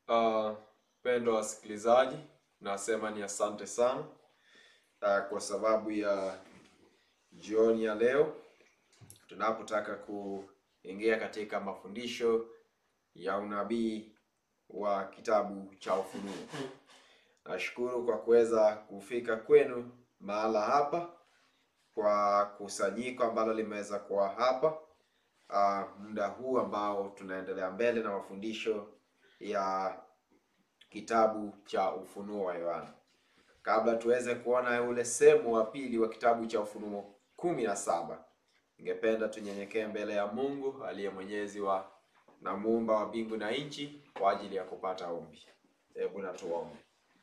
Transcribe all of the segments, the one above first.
Uh, pendo wasikilizaji, nasema ni asante sana uh, kwa sababu ya jioni ya leo tunapotaka kuingia katika mafundisho ya unabii wa kitabu cha Ufunuo. Nashukuru kwa kuweza kufika kwenu mahala hapa kwa kusanyiko ambalo limeweza kuwa hapa uh, muda huu ambao tunaendelea mbele na mafundisho ya kitabu cha Ufunuo wa Yohana. Kabla tuweze kuona ule sehemu wa pili wa kitabu cha Ufunuo kumi na saba, ningependa tunyenyekee mbele ya Mungu aliye mwenyezi wa na muumba wa mbingu na nchi kwa ajili ya kupata ombi. Hebu na tuombe.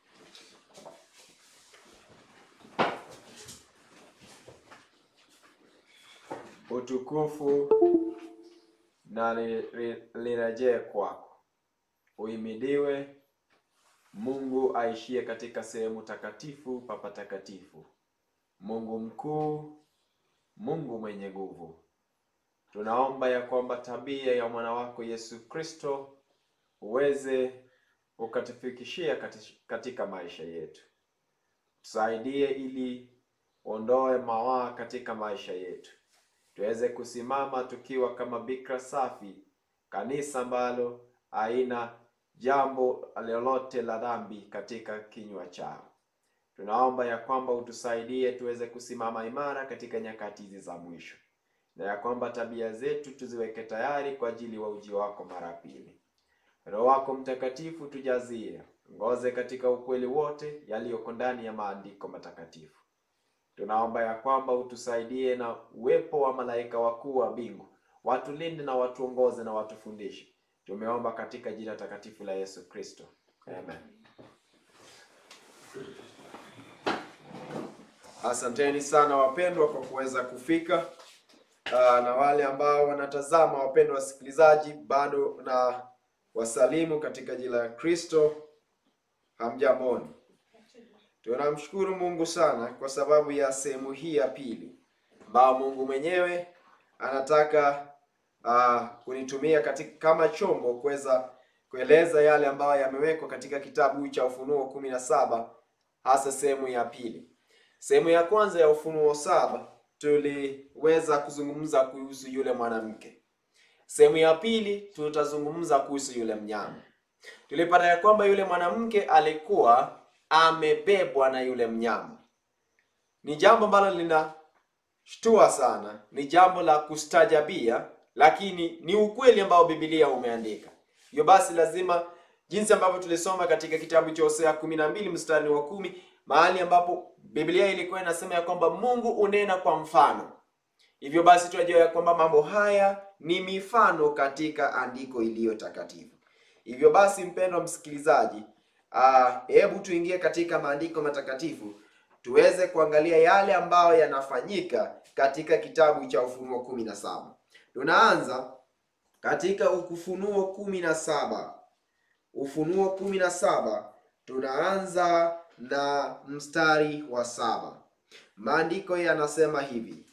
Utukufu na li- li- lirejee kwako. Uhimidiwe Mungu aishie katika sehemu takatifu pa patakatifu, Mungu mkuu, Mungu mwenye nguvu. Tunaomba ya kwamba tabia ya mwana wako Yesu Kristo uweze ukatufikishia kati- katika maisha yetu. Tusaidie ili ondoe mawaa katika maisha yetu, tuweze kusimama tukiwa kama bikira safi, kanisa ambalo haina jambo lolote la dhambi katika kinywa chao. Tunaomba ya kwamba utusaidie tuweze kusimama imara katika nyakati hizi za mwisho, na ya kwamba tabia zetu tuziweke tayari kwa ajili wa ujio wako mara pili. Roho wako Mtakatifu tujazie, ngoze katika ukweli wote yaliyoko ndani ya maandiko matakatifu. Tunaomba ya kwamba utusaidie na uwepo wa malaika wakuu wa mbingu, watulinde na watuongoze na watufundishe. Tumeomba katika jina takatifu la Yesu Kristo, amen. Asanteni sana wapendwa kwa kuweza kufika. Ah, na wale ambao wanatazama, wapendwa wasikilizaji, bado na wasalimu katika jina la Kristo. Hamjamboni. Tunamshukuru Mungu sana kwa sababu ya sehemu hii ya pili ambao Mungu mwenyewe anataka ah, kunitumia katika kama chombo kuweza kueleza yale ambayo yamewekwa katika kitabu cha Ufunuo kumi na saba hasa sehemu ya pili. Sehemu ya kwanza ya Ufunuo saba tuliweza kuzungumza kuhusu yule mwanamke. Sehemu ya pili tutazungumza kuhusu yule mnyama. Tulipata ya kwamba yule mwanamke alikuwa amebebwa na yule mnyama. Ni jambo ambalo linashtua sana, ni jambo la kustajabia, lakini ni ukweli ambao Biblia umeandika. Hivyo basi lazima jinsi ambavyo tulisoma katika kitabu cha Hosea kumi na mbili mstari wa kumi mahali ambapo Biblia ilikuwa inasema ya kwamba Mungu unena kwa mfano. Hivyo basi tunajua ya kwamba mambo haya ni mifano katika andiko iliyo takatifu. Hivyo basi, mpendwa msikilizaji, ah, hebu tuingie katika maandiko matakatifu tuweze kuangalia yale ambayo yanafanyika katika kitabu cha Ufunuo kumi na saba. Tunaanza katika Ufunuo kumi na saba. Ufunuo kumi na saba tunaanza na mstari wa saba. Maandiko yanasema hivi.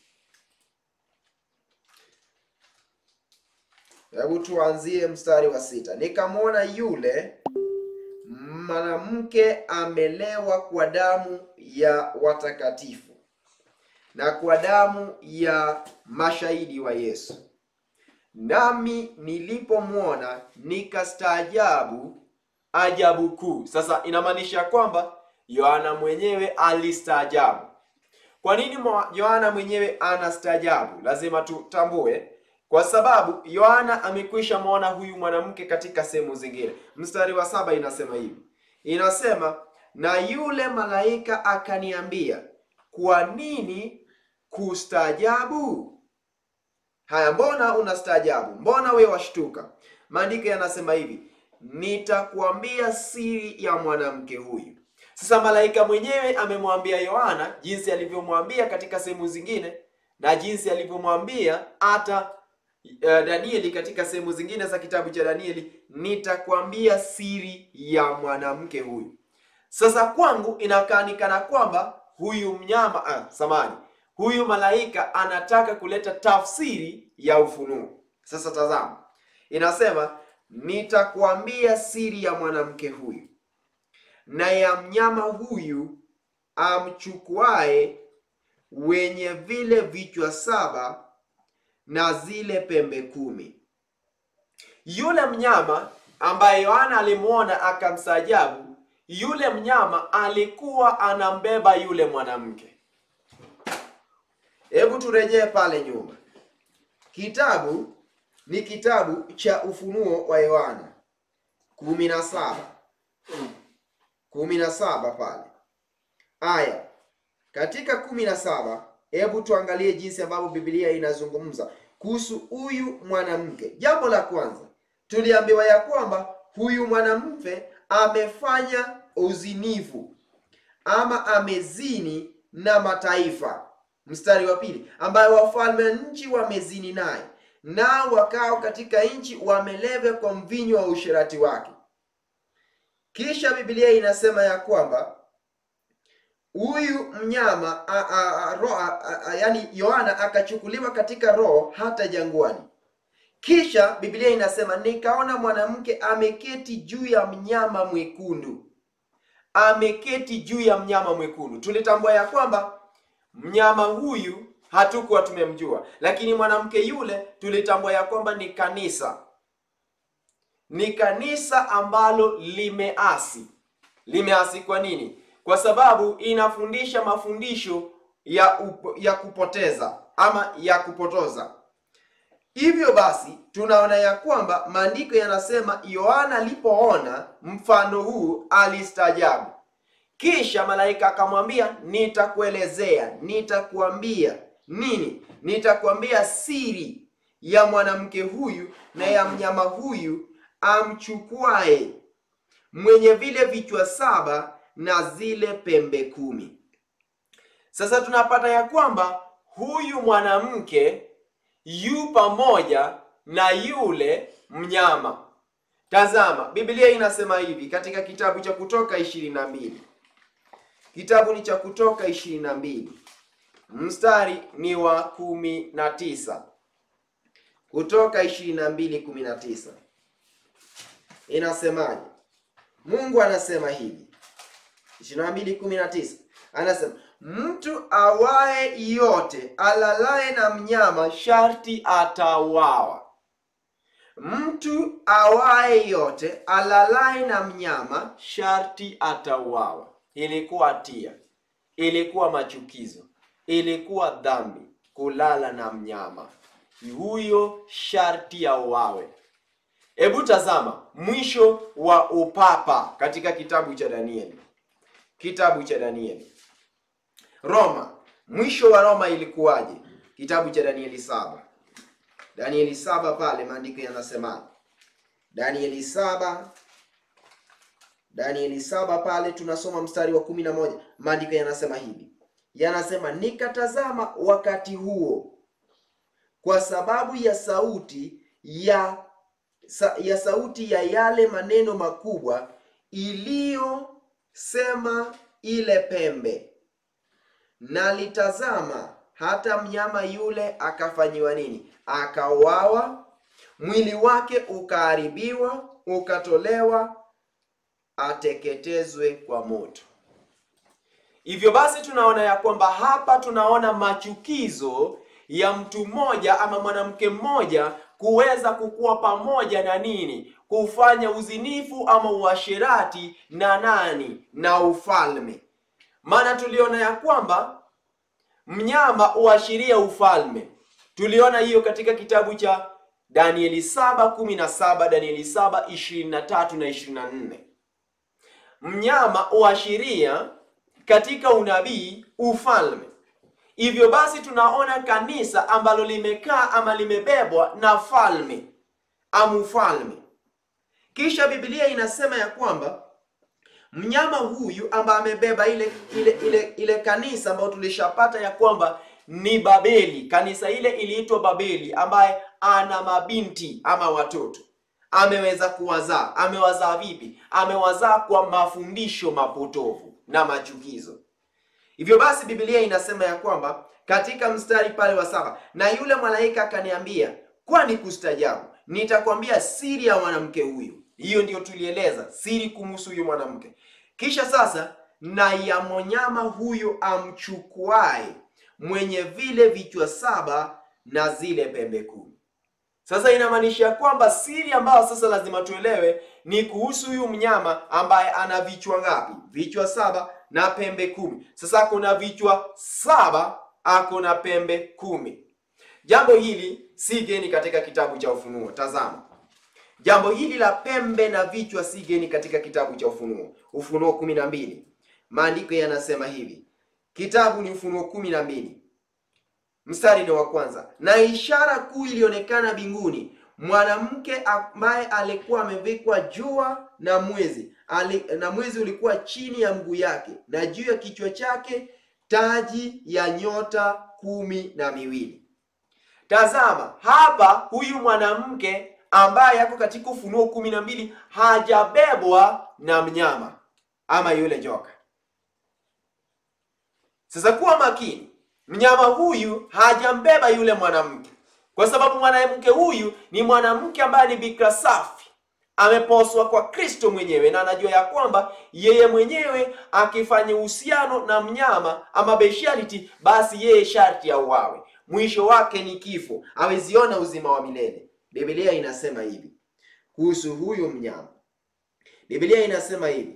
Hebu tuanzie mstari wa sita. Nikamwona yule mwanamke amelewa kwa damu ya watakatifu na kwa damu ya mashahidi wa Yesu. Nami nilipomwona nikastaajabu ajabu kuu. Sasa inamaanisha kwamba Yohana mwenyewe alistaajabu. Kwa nini mwa- Yohana mwenyewe anastaajabu? Lazima tutambue, kwa sababu Yohana amekwisha mwona huyu mwanamke katika sehemu zingine. Mstari wa saba inasema hivi, inasema na yule malaika akaniambia, kwa nini kustaajabu? Haya, mbona unastaajabu? Mbona we washtuka? Maandiko yanasema hivi, nitakuambia siri ya mwanamke huyu. Sasa malaika mwenyewe amemwambia Yohana jinsi alivyomwambia katika sehemu zingine na jinsi alivyomwambia hata uh, Danieli katika sehemu zingine za kitabu cha Danieli, nitakwambia siri ya mwanamke huyu. Sasa kwangu inakaanikana kwamba huyu mnyama ah, samani huyu malaika anataka kuleta tafsiri ya ufunuo. Sasa tazama, inasema nitakuambia siri ya mwanamke huyu na ya mnyama huyu amchukuae wenye vile vichwa saba na zile pembe kumi. Yule mnyama ambaye Yohana alimwona akamstajabu, yule mnyama alikuwa anambeba yule mwanamke. Hebu turejee pale nyuma. Kitabu ni kitabu cha Ufunuo wa Yohana kumi na saba kumi na saba pale aya katika kumi na saba hebu tuangalie jinsi ambavyo Biblia inazungumza kuhusu huyu mwanamke. Jambo la kwanza tuliambiwa ya kwamba huyu mwanamke amefanya uzinifu ama amezini na mataifa. Mstari wa pili, ambayo wafalme nchi wamezini naye, nao wakao katika nchi wamelevya kwa mvinyo wa usherati wake. Kisha Biblia inasema ya kwamba huyu mnyama a, a, a, ro, a, a, yani Yohana akachukuliwa katika roho hata jangwani. Kisha Biblia inasema nikaona mwanamke ameketi juu ya mnyama mwekundu, ameketi juu ya mnyama mwekundu. Tulitambua ya kwamba mnyama huyu hatukuwa tumemjua, lakini mwanamke yule tulitambua ya kwamba ni kanisa, ni kanisa ambalo limeasi. Limeasi kwa nini? Kwa sababu inafundisha mafundisho ya upo, ya kupoteza ama ya kupotoza. Hivyo basi tunaona ya kwamba maandiko yanasema Yohana alipoona mfano huu alistaajabu. Kisha malaika akamwambia, nitakuelezea, nitakuambia nini? Nitakuambia siri ya mwanamke huyu na ya mnyama huyu amchukuae, mwenye vile vichwa saba na zile pembe kumi. Sasa tunapata ya kwamba huyu mwanamke yu pamoja na yule mnyama. Tazama, Biblia inasema hivi katika kitabu cha Kutoka ishirini na mbili. Kitabu ni cha Kutoka ishirini na mbili, mstari ni wa kumi na tisa. Kutoka ishirini na mbili kumi na tisa inasemaje? Mungu anasema hivi, ishirini na mbili kumi na tisa anasema mtu awaye yote alalaye na mnyama sharti atauawa. Mtu awaye yote alalaye na mnyama sharti atauawa. Ilikuwa hatia, ilikuwa machukizo, ilikuwa dhambi kulala na mnyama huyo, sharti auawe. Hebu tazama mwisho wa upapa katika kitabu cha Danieli, kitabu cha Danieli. Roma, mwisho wa Roma ilikuwaje? Kitabu cha Danieli saba, Danieli saba pale maandiko yanasema, Danieli saba, Danieli saba pale tunasoma mstari wa kumi na moja maandiko yanasema hivi, yanasema nikatazama wakati huo, kwa sababu ya sauti ya sa, ya sauti ya yale maneno makubwa iliyosema ile pembe nalitazama hata mnyama yule akafanyiwa nini? Akauawa, mwili wake ukaharibiwa, ukatolewa ateketezwe kwa moto. Hivyo basi tunaona ya kwamba hapa tunaona machukizo ya mtu mmoja ama mwanamke mmoja kuweza kukuwa pamoja na nini? Kufanya uzinifu ama uasherati na nani? Na ufalme. Maana tuliona ya kwamba mnyama huashiria ufalme. Tuliona hiyo katika kitabu cha Danieli 7:17, Danieli 7:23 na 24. Mnyama huashiria katika unabii ufalme. Hivyo basi tunaona kanisa ambalo limekaa ama limebebwa na falme ama ufalme. Kisha Biblia inasema ya kwamba mnyama huyu ambaye amebeba ile ile ile ile kanisa ambayo tulishapata ya kwamba ni Babeli. Kanisa ile iliitwa Babeli, ambaye ana mabinti ama watoto, ameweza kuwazaa. Amewazaa vipi? Amewazaa kwa mafundisho mapotovu na machukizo. Hivyo basi Biblia inasema ya kwamba katika mstari pale wa saba, na yule malaika akaniambia, kwani kustajabu nitakwambia siri ya mwanamke huyu. Hiyo ndiyo tulieleza siri kumhusu huyu mwanamke. Kisha sasa, na ya mnyama huyu amchukuae, mwenye vile vichwa saba na zile pembe kumi. Sasa inamaanisha kwamba siri ambayo sasa lazima tuelewe ni kuhusu huyu mnyama ambaye ana vichwa ngapi? Vichwa saba na pembe kumi. Sasa kuna vichwa saba, ako na pembe kumi. Jambo hili si geni katika kitabu cha Ufunuo. Tazama, jambo hili la pembe na vichwa si geni katika kitabu cha Ufunuo. Ufunuo kumi na mbili, maandiko yanasema hivi. Kitabu ni Ufunuo kumi na mbili mstari ni wa kwanza. Na ishara kuu ilionekana mbinguni, mwanamke ambaye alikuwa amevikwa jua na mwezi ali, na mwezi ulikuwa chini ya mguu yake, na juu ya kichwa chake taji ya nyota kumi na miwili. Tazama hapa, huyu mwanamke ambaye yako katika Ufunuo kumi na mbili hajabebwa na mnyama ama yule joka. Sasa kuwa makini, mnyama huyu hajambeba yule mwanamke, kwa sababu mwanamke huyu ni mwanamke ambaye ni bikira safi, ameposwa kwa Kristo mwenyewe, na anajua ya kwamba yeye mwenyewe akifanya uhusiano na mnyama ama bestiality, basi yeye sharti auawe, mwisho wake ni kifo, aweziona uzima wa milele. Biblia inasema hivi kuhusu huyu mnyama. Biblia inasema hivi,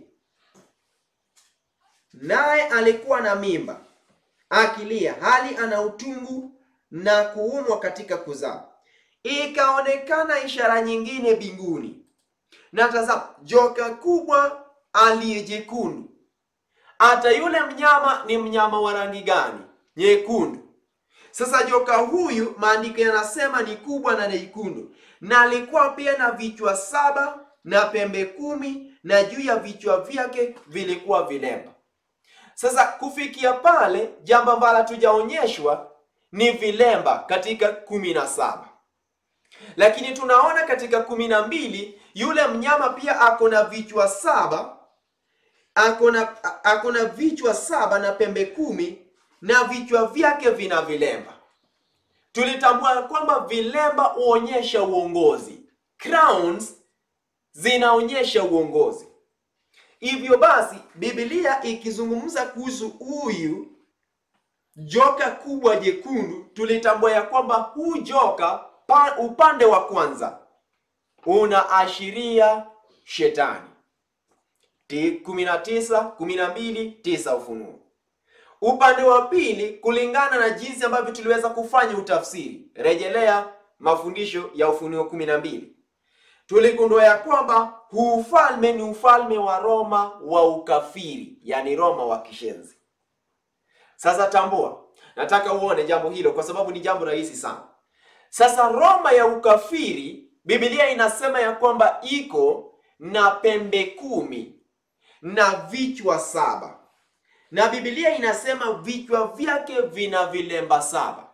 naye alikuwa na mimba akilia, hali ana utungu na kuumwa katika kuzaa. Ikaonekana ishara nyingine mbinguni, na tazama, joka kubwa aliye jekundu. Hata yule mnyama ni mnyama wa rangi gani? Nyekundu. Sasa joka huyu maandiko yanasema ni kubwa na nyekundu, na alikuwa pia na vichwa saba na pembe kumi, na juu ya vichwa vyake vilikuwa vilemba. Sasa kufikia pale, jambo ambalo hatujaonyeshwa ni vilemba katika kumi na saba, lakini tunaona katika kumi na mbili yule mnyama pia ako na vichwa saba, ako na ako na vichwa saba na pembe kumi na vichwa vyake vina vilemba. Tulitambua kwamba vilemba huonyesha uongozi, crowns zinaonyesha uongozi. Hivyo basi, Biblia ikizungumza kuhusu huyu joka kubwa jekundu, tulitambua ya kwamba huu joka pa, upande wa kwanza unaashiria shetani. Ti kumi na tisa kumi na mbili tisa Ufunuo. Upande wa pili, kulingana na jinsi ambavyo tuliweza kufanya utafsiri, rejelea mafundisho ya Ufunuo kumi na mbili tuligundua ya kwamba huu ufalme ni ufalme wa Roma wa ukafiri, yani Roma wa kishenzi. Sasa tambua, nataka uone jambo hilo kwa sababu ni jambo rahisi sana. Sasa Roma ya ukafiri, Biblia inasema ya kwamba iko na pembe kumi na vichwa saba, na Biblia inasema vichwa vyake vina vilemba saba.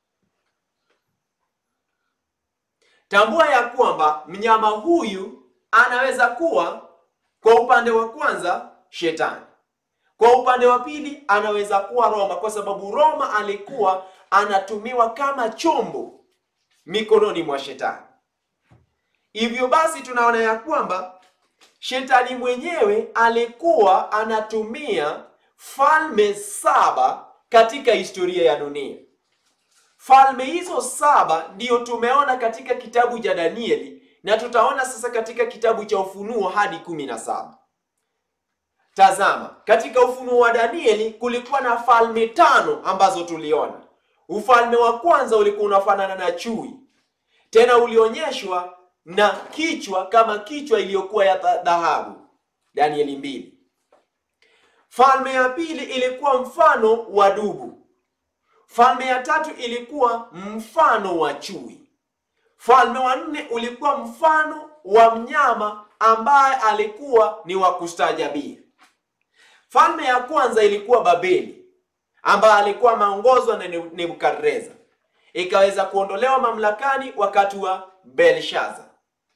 Tambua ya kwamba mnyama huyu anaweza kuwa kwa upande wa kwanza shetani, kwa upande wa pili anaweza kuwa Roma, kwa sababu Roma alikuwa anatumiwa kama chombo mikononi mwa shetani. Hivyo basi tunaona ya kwamba shetani mwenyewe alikuwa anatumia falme saba katika historia ya dunia. Falme hizo saba ndiyo tumeona katika kitabu cha Danieli na tutaona sasa katika kitabu cha Ufunuo hadi kumi na saba. Tazama, katika Ufunuo wa Danieli kulikuwa na falme tano ambazo tuliona. Ufalme wa kwanza ulikuwa unafanana na chui, tena ulionyeshwa na kichwa kama kichwa iliyokuwa ya dhahabu, Danieli mbili. Falme ya pili ilikuwa mfano wa dubu. Falme ya tatu ilikuwa mfano wa chui. Falme wa nne ulikuwa mfano wa mnyama ambaye alikuwa ni wa kustaajabia. Falme ya kwanza ilikuwa Babeli ambaye alikuwa ameongozwa na Nebukadreza, ikaweza kuondolewa mamlakani wakati wa Belshaza.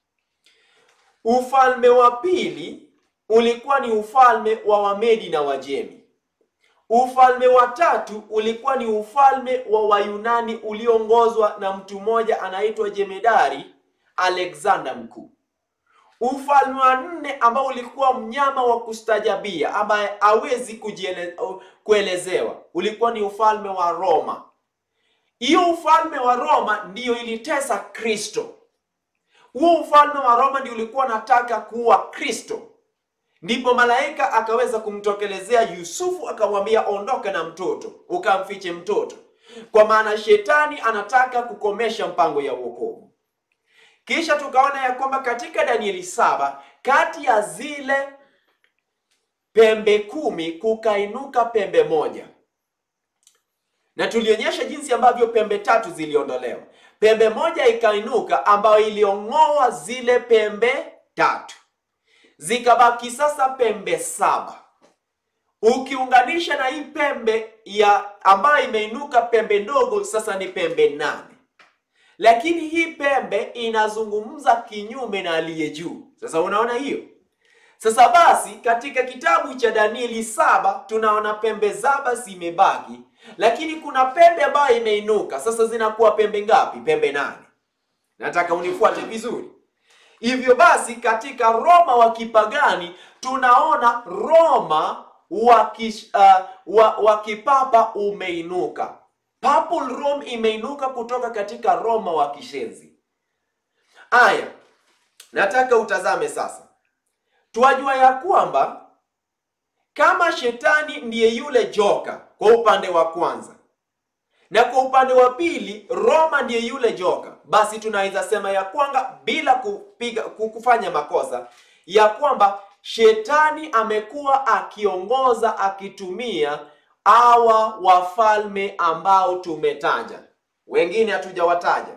Ufalme wa pili ulikuwa ni ufalme wa Wamedi na Wajemi. Ufalme wa tatu ulikuwa ni ufalme wa Wayunani ulioongozwa na mtu mmoja anaitwa Jemedari Alexander Mkuu. Ufalme wa nne ambao ulikuwa mnyama wa kustajabia ambaye hawezi kujiele, kuelezewa ulikuwa ni ufalme wa Roma. Hiyo ufalme wa Roma ndiyo ilitesa Kristo. Huo ufalme wa Roma ndio ulikuwa nataka kuwa Kristo. Ndipo malaika akaweza kumtokelezea Yusufu akamwambia, ondoka na mtoto ukamfiche mtoto, kwa maana shetani anataka kukomesha mpango ya wokovu. Kisha tukaona ya kwamba katika Danieli saba kati ya zile pembe kumi kukainuka pembe moja, na tulionyesha jinsi ambavyo pembe tatu ziliondolewa. Pembe moja ikainuka ambayo iliong'oa zile pembe tatu, zikabaki sasa pembe saba. Ukiunganisha na hii pembe ya ambayo imeinuka pembe ndogo, sasa ni pembe nane lakini hii pembe inazungumza kinyume na aliye juu. Sasa unaona hiyo? Sasa basi, katika kitabu cha Danieli saba tunaona pembe saba zimebaki, lakini kuna pembe ambayo imeinuka. Sasa zinakuwa pembe ngapi? Pembe nane. Nataka unifuate vizuri. Hivyo basi, katika Roma wa kipagani tunaona Roma wa kish, uh, wa, wa kipapa umeinuka. Papal Rome imeinuka kutoka katika Roma wa kishenzi. Aya, nataka utazame sasa. Twajua ya kwamba kama shetani ndiye yule joka kwa upande wa kwanza, na kwa upande wa pili Roma ndiye yule joka, basi tunaweza sema ya kwamba bila kupiga kufanya makosa ya kwamba shetani amekuwa akiongoza akitumia hawa wafalme ambao tumetaja, wengine hatujawataja,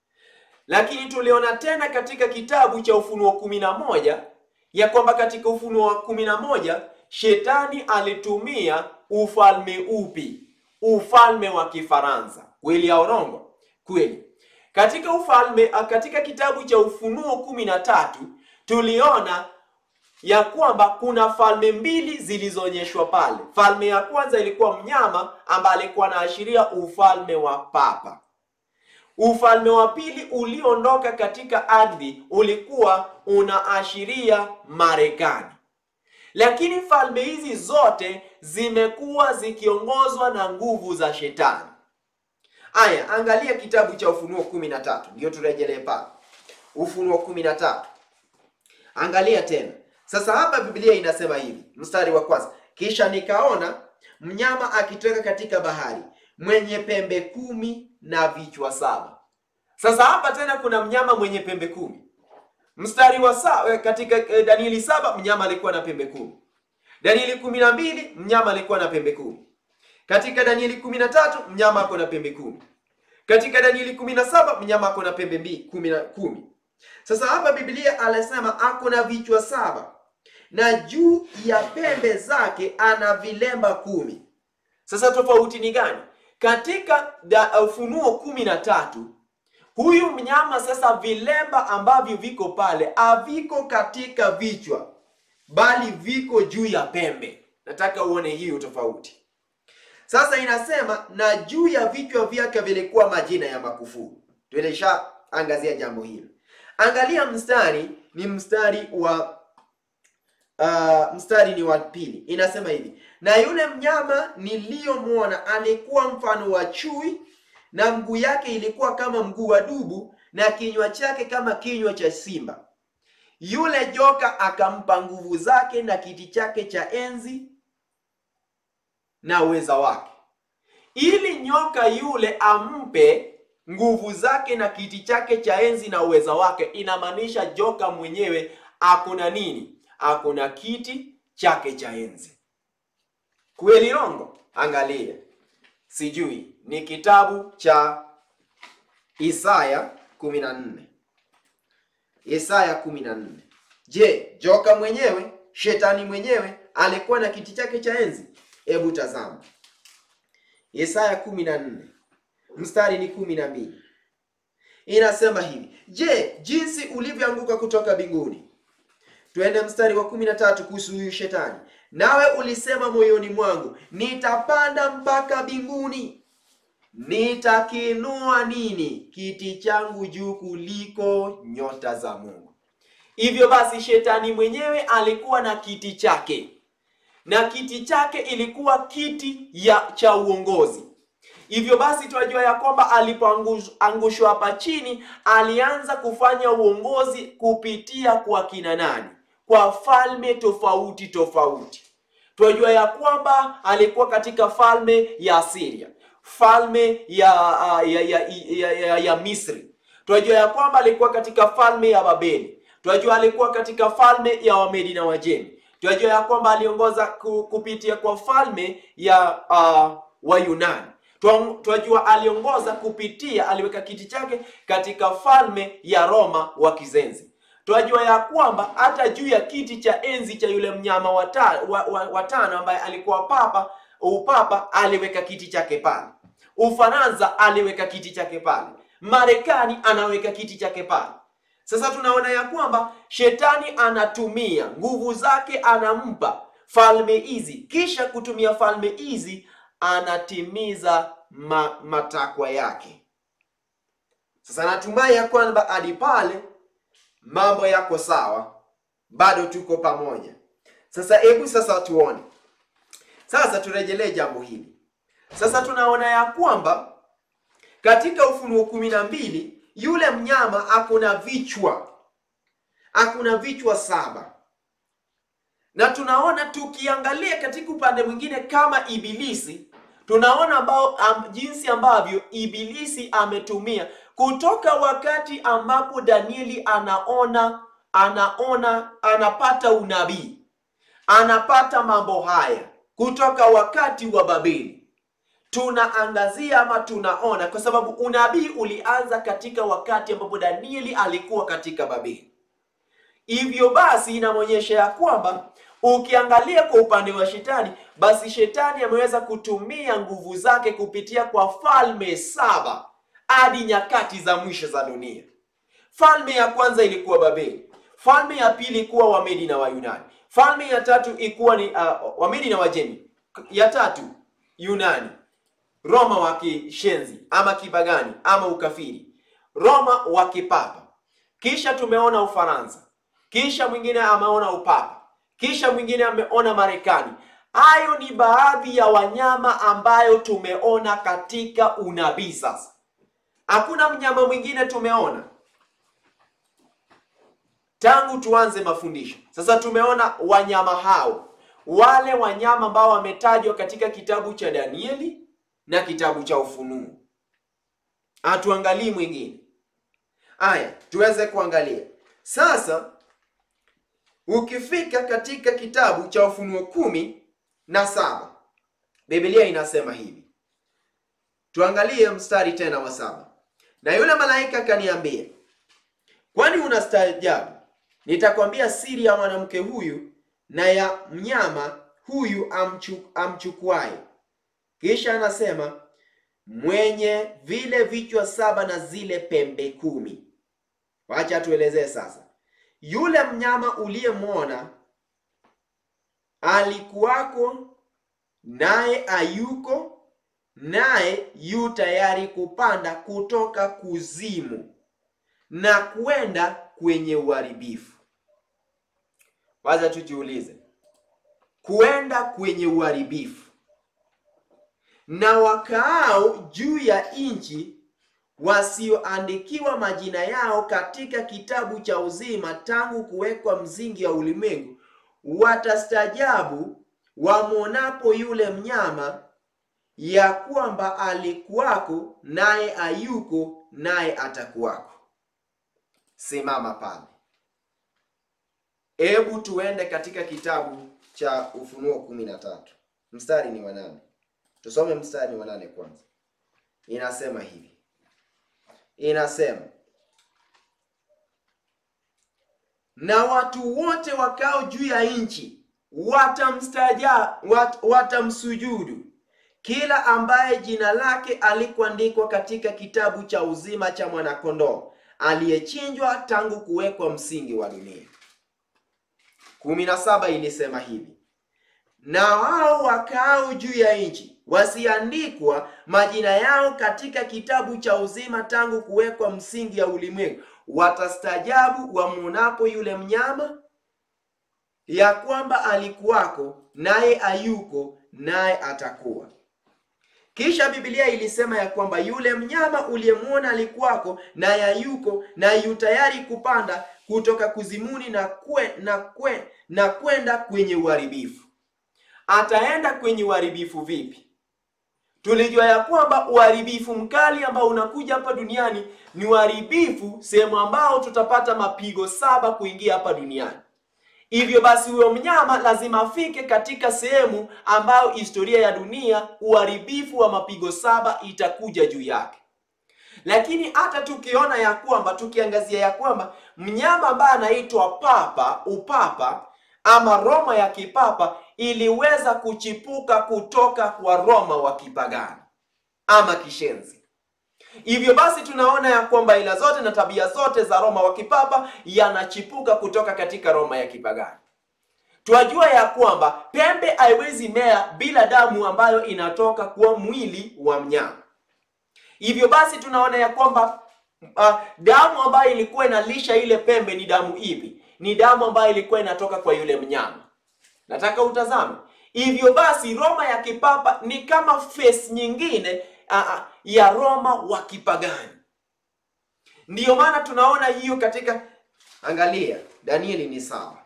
lakini tuliona tena katika kitabu cha Ufunuo kumi na moja ya kwamba katika Ufunuo wa kumi na moja shetani alitumia ufalme upi? Ufalme wa Kifaransa. Kweli ya urongo? Kweli. Katika ufalme katika kitabu cha Ufunuo kumi na tatu tuliona ya kwamba kuna falme mbili zilizoonyeshwa pale. Falme ya kwanza ilikuwa mnyama ambaye alikuwa anaashiria ufalme wa papa. Ufalme wa pili uliondoka katika ardhi ulikuwa unaashiria Marekani. Lakini falme hizi zote zimekuwa zikiongozwa na nguvu za shetani. Aya, angalia kitabu cha Ufunuo kumi na tatu, ndio turejelee pale. Ufunuo kumi na tatu, angalia tena sasa hapa Biblia inasema hivi, mstari wa kwanza, kisha nikaona mnyama akitoka katika bahari mwenye pembe kumi na vichwa saba. Sasa hapa tena kuna mnyama mwenye pembe kumi. Mstari wa saba, katika Danieli saba mnyama alikuwa na pembe kumi. Danieli kumi na mbili mnyama alikuwa na pembe kumi. Katika Danieli kumi na tatu mnyama ako na pembe kumi. Katika Danieli kumi na saba mnyama ako na pembe mbili kumi na kumi. Sasa hapa Biblia anasema ako na vichwa saba na juu ya pembe zake ana vilemba kumi. Sasa tofauti ni gani? Katika Ufunuo kumi na tatu huyu mnyama sasa, vilemba ambavyo viko pale haviko katika vichwa, bali viko juu ya pembe. Nataka uone hiyo tofauti. Sasa inasema na juu ya vichwa vyake vilikuwa majina ya makufuru. Tulishaangazia jambo hilo. Angalia mstari, ni mstari wa Uh, mstari ni wa pili, inasema hivi: na yule mnyama niliyomwona alikuwa mfano wa chui, na mguu yake ilikuwa kama mguu wa dubu, na kinywa chake kama kinywa cha simba. Yule joka akampa nguvu zake na kiti chake cha enzi na uweza wake. Ili nyoka yule ampe nguvu zake na kiti chake cha enzi na uweza wake, inamaanisha joka mwenyewe akuna nini? Akuna kiti chake cha enzi. Kweli rongo? Angalia, sijui ni kitabu cha Isaya 14. Isaya 14. Je, joka mwenyewe, shetani mwenyewe alikuwa na kiti chake cha enzi? Hebu tazama Isaya 14 mstari ni kumi na mbili inasema hivi: Je, jinsi ulivyoanguka kutoka mbinguni. Twende mstari wa kumi na tatu kuhusu huyu shetani. Nawe ulisema moyoni mwangu, nitapanda mpaka mbinguni, nitakiinua nini kiti changu juu kuliko nyota za Mungu. Hivyo basi, shetani mwenyewe alikuwa na kiti chake, na kiti chake ilikuwa kiti ya cha uongozi. Hivyo basi tunajua ya kwamba alipoangushwa hapa chini, alianza kufanya uongozi kupitia kwa kina nani? Kwa falme tofauti tofauti. Tunajua ya kwamba alikuwa katika falme ya Syria, falme ya ya, ya, ya, ya, ya Misri. Tunajua ya kwamba alikuwa katika falme ya Babeli. Tunajua alikuwa katika falme ya Wamedi na Wajemi. Tunajua ya kwamba aliongoza kupitia kwa falme ya uh, Wayunani. Tunajua aliongoza kupitia, aliweka kiti chake katika falme ya Roma wa Kizenzi. Tunajua ya kwamba hata juu ya kiti cha enzi cha yule mnyama watano wa, wa, wa ambaye alikuwa papa, upapa aliweka kiti chake pale. Ufaransa aliweka kiti chake pale. Marekani anaweka kiti chake pale. Sasa tunaona ya kwamba shetani anatumia nguvu zake, anampa falme hizi, kisha kutumia falme hizi anatimiza ma, matakwa yake. Sasa natumai ya kwamba hadi pale mambo yako sawa, bado tuko pamoja. Sasa hebu sasa tuone, sasa turejelee jambo hili. Sasa tunaona ya kwamba katika Ufunuo kumi na mbili yule mnyama akuna vichwa, akuna vichwa saba na tunaona tukiangalia katika upande mwingine kama Ibilisi, tunaona ambao um, jinsi ambavyo Ibilisi ametumia kutoka wakati ambapo Danieli anaona anaona anapata unabii, anapata mambo haya kutoka wakati wa Babeli. Tunaangazia ama tunaona, kwa sababu unabii ulianza katika wakati ambapo Danieli alikuwa katika Babeli. Hivyo basi inamwonyesha ya kwamba ukiangalia kwa upande wa shetani, basi shetani ameweza kutumia nguvu zake kupitia kwa falme saba hadi nyakati za mwisho za dunia. Falme ya kwanza ilikuwa Babeli, falme ya pili ilikuwa Wamedi na Wayunani, falme ya tatu ilikuwa ni uh, Wamedi na Wajemi, ya tatu Yunani, Roma wa kishenzi ama kibagani ama ukafiri, Roma wa kipapa, kisha tumeona Ufaransa, kisha mwingine ameona upapa, kisha mwingine ameona Marekani. Hayo ni baadhi ya wanyama ambayo tumeona katika unabii. Sasa hakuna mnyama mwingine tumeona tangu tuanze mafundisho. Sasa tumeona wanyama hao, wale wanyama ambao wametajwa katika kitabu cha Danieli na kitabu cha Ufunuo. Hatuangalii mwingine. Aya, tuweze kuangalia sasa. Ukifika katika kitabu cha Ufunuo kumi na saba Biblia inasema hivi, tuangalie mstari tena wa saba. Na yule malaika akaniambia, kwani unastaajabu? Nitakwambia siri ya mwanamke huyu na ya mnyama huyu amchu, amchukuaye. Kisha anasema mwenye vile vichwa saba na zile pembe kumi. Wacha tuelezee sasa. Yule mnyama uliyemwona alikuwako, naye ayuko, naye yu tayari kupanda kutoka kuzimu na kwenda kwenye uharibifu. Wacha tujiulize, kuenda kwenye uharibifu. Na wakaao juu ya nchi wasioandikiwa majina yao katika kitabu cha uzima tangu kuwekwa msingi wa ulimwengu watastajabu wamwonapo yule mnyama, ya kwamba alikuwako, naye ayuko, naye atakuwako. Simama pale. Hebu tuende katika kitabu cha Ufunuo kumi na tatu mstari ni wa nane. Tusome mstari wa nane kwanza. Inasema hivi, inasema na watu wote wakao juu ya nchi watamstaja wat, watamsujudu kila ambaye jina lake alikuandikwa katika kitabu cha uzima cha mwanakondoo aliyechinjwa tangu kuwekwa msingi wa dunia. kumi na saba ilisema hivi, na wao wakao juu ya nchi wasiandikwa majina yao katika kitabu cha uzima tangu kuwekwa msingi ya ulimwengu, watastajabu wamwonapo yule mnyama ya kwamba alikuwako naye ayuko naye atakuwa. Kisha Biblia ilisema ya kwamba yule mnyama uliyemwona alikuwako naye ayuko na yu tayari kupanda kutoka kuzimuni na kwe, na kwe, na kwenda kwenye uharibifu. Ataenda kwenye uharibifu vipi? Tulijua ya kwamba uharibifu mkali ambao unakuja hapa duniani ni uharibifu sehemu ambao tutapata mapigo saba kuingia hapa duniani. Hivyo basi huyo mnyama lazima afike katika sehemu ambayo historia ya dunia uharibifu wa mapigo saba itakuja juu yake. Lakini hata tukiona ya kwamba tukiangazia ya kwamba mnyama ambaye anaitwa papa, upapa ama Roma ya kipapa iliweza kuchipuka kutoka kwa Roma wa kipagani ama kishenzi. Hivyo basi tunaona ya kwamba ila zote na tabia zote za Roma wa kipapa yanachipuka kutoka katika Roma ya kipagani. Twajua ya kwamba pembe haiwezi mea bila damu ambayo inatoka kwa mwili wa mnyama. Hivyo basi tunaona ya kwamba uh, damu ambayo ilikuwa inalisha ile pembe ni damu ipi? Ni damu ambayo ilikuwa inatoka kwa yule mnyama. Nataka utazame. Hivyo basi Roma ya kipapa ni kama face nyingine uh, ya Roma wa kipagani. Ndiyo maana tunaona hiyo katika, angalia, Danieli ni sawa.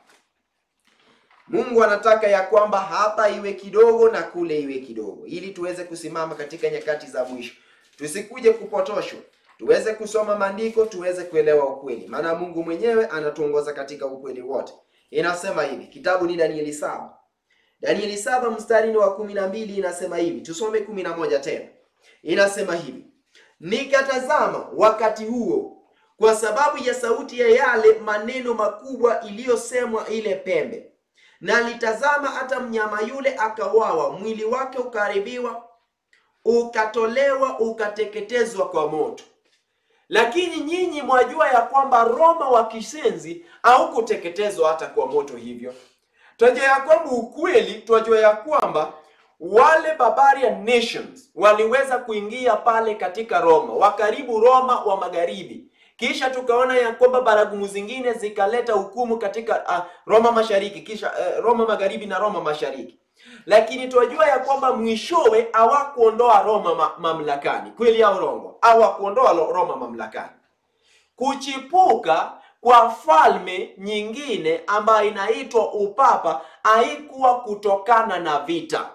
Mungu anataka ya kwamba hapa iwe kidogo na kule iwe kidogo, ili tuweze kusimama katika nyakati za mwisho, tusikuje kupotoshwa, tuweze kusoma maandiko, tuweze kuelewa ukweli, maana Mungu mwenyewe anatuongoza katika ukweli wote. Inasema hivi, kitabu ni Danieli saba, Danieli saba mstari wa kumi na mbili inasema hivi, tusome kumi na moja tena. Inasema hivi, nikatazama wakati huo, kwa sababu ya sauti ya yale maneno makubwa iliyosemwa ile pembe na litazama hata mnyama yule akawawa, mwili wake ukaharibiwa, ukatolewa, ukateketezwa kwa moto. Lakini nyinyi mwajua ya kwamba Roma wa kisenzi haukuteketezwa hata kwa moto. Hivyo twajua ya kwamba ukweli, twajua ya kwamba wale barbarian nations waliweza kuingia pale katika Roma, wakaribu Roma wa magharibi kisha tukaona ya kwamba baragumu zingine zikaleta hukumu katika uh, Roma mashariki, kisha uh, Roma magharibi na Roma mashariki. Lakini tunajua ya kwamba mwishowe hawakuondoa Roma ma mamlakani, kweli au rongo? Hawakuondoa Roma mamlakani. Kuchipuka kwa falme nyingine ambayo inaitwa upapa haikuwa kutokana na vita.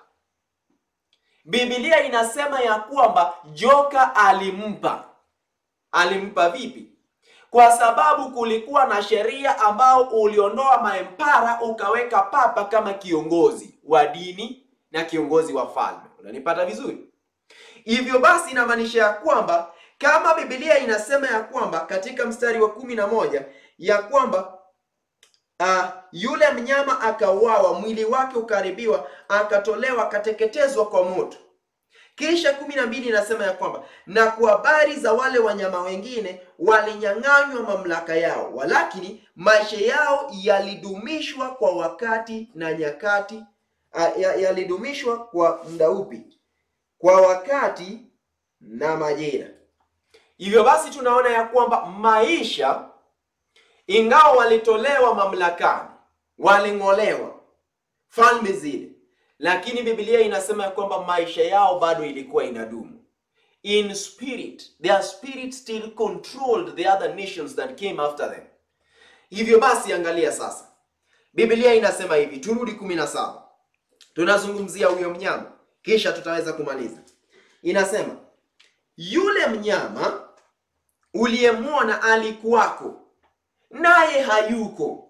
Biblia inasema ya kwamba joka alimpa. Alimpa vipi? Kwa sababu kulikuwa na sheria ambao uliondoa maempara ukaweka papa kama kiongozi wa dini na kiongozi wa falme. Unanipata vizuri? Hivyo basi inamaanisha ya kwamba kama Biblia inasema ya kwamba katika mstari wa kumi na moja ya kwamba uh, yule mnyama akauawa, mwili wake ukaharibiwa, akatolewa, akateketezwa kwa moto. Kisha kumi na mbili inasema ya kwamba na kwa habari za wale wanyama wengine walinyang'anywa mamlaka yao, walakini maisha yao yalidumishwa kwa wakati na nyakati, uh, yalidumishwa kwa muda upi? Kwa wakati na majira. Hivyo basi tunaona ya kwamba maisha, ingawa walitolewa mamlakani, waling'olewa falme zile lakini Biblia inasema ya kwamba maisha yao bado ilikuwa inadumu. In spirit, their spirit still controlled the other nations that came after them. Hivyo basi angalia sasa. Biblia inasema hivi, turudi kumi na saba. Tunazungumzia huyo mnyama, kisha tutaweza kumaliza. Inasema, yule mnyama uliyemwona alikuwako, naye hayuko.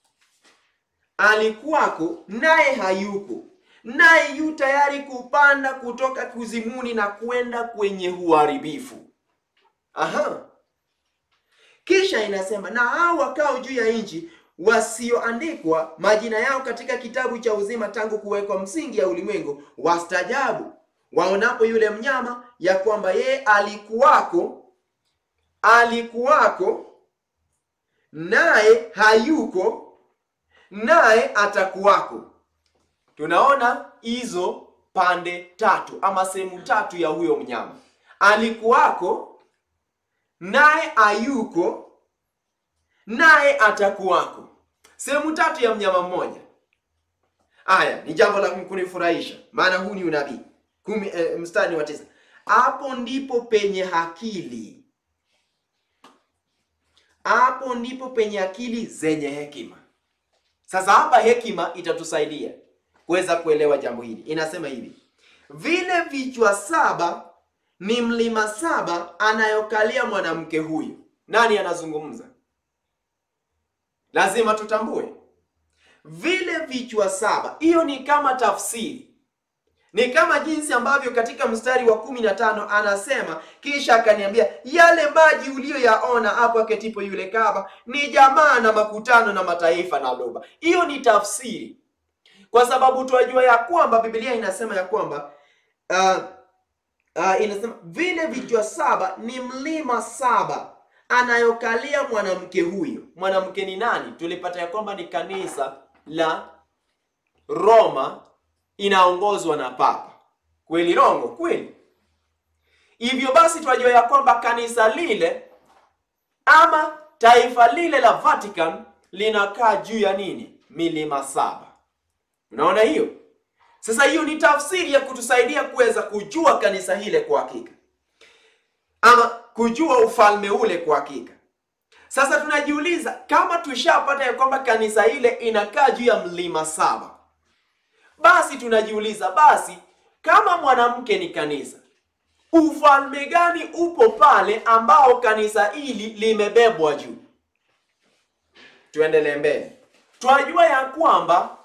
Alikuwako, naye hayuko naye yu tayari kupanda kutoka kuzimuni na kwenda kwenye uharibifu. Aha, kisha inasema na hao wakao juu ya nchi wasioandikwa majina yao katika kitabu cha uzima tangu kuwekwa msingi ya ulimwengu, wastajabu waonapo yule mnyama ya kwamba yeye alikuwako, alikuwako naye hayuko, naye atakuwako. Tunaona hizo pande tatu ama sehemu tatu ya huyo mnyama. Alikuwako, naye ayuko, naye atakuwako. Sehemu tatu ya mnyama mmoja. Aya, ni jambo la kunifurahisha, maana huu ni unabii. Kumi, eh, mstari wa tisa. Hapo ndipo penye akili, hapo ndipo penye akili zenye hekima. Sasa hapa hekima itatusaidia kuweza kuelewa jambo hili. Inasema hivi, vile vichwa saba ni mlima saba anayokalia mwanamke huyu. Nani anazungumza? Lazima tutambue vile vichwa saba. Hiyo ni kama tafsiri, ni kama jinsi ambavyo katika mstari wa kumi na tano anasema, kisha akaniambia, yale maji uliyoyaona hapo aketipo yule kaba ni jamaa na makutano na mataifa na lugha. Hiyo ni tafsiri, kwa sababu tunajua ya kwamba Biblia inasema ya kwamba uh, uh, inasema vile vichwa saba ni mlima saba anayokalia mwanamke huyo. Mwanamke ni nani? Tulipata ya kwamba ni kanisa la Roma inaongozwa na Papa. Kweli rongo? Kweli. Hivyo basi tunajua ya kwamba kanisa lile ama taifa lile la Vatican linakaa juu ya nini? Milima saba. Unaona hiyo? Sasa hiyo ni tafsiri ya kutusaidia kuweza kujua kanisa hile kwa hakika, ama kujua ufalme ule kwa hakika. Sasa tunajiuliza kama tushapata ya kwamba kanisa ile inakaa juu ya mlima saba, basi tunajiuliza basi, kama mwanamke ni kanisa, ufalme gani upo pale ambao kanisa hili limebebwa juu? Tuendelee mbele, twajua ya kwamba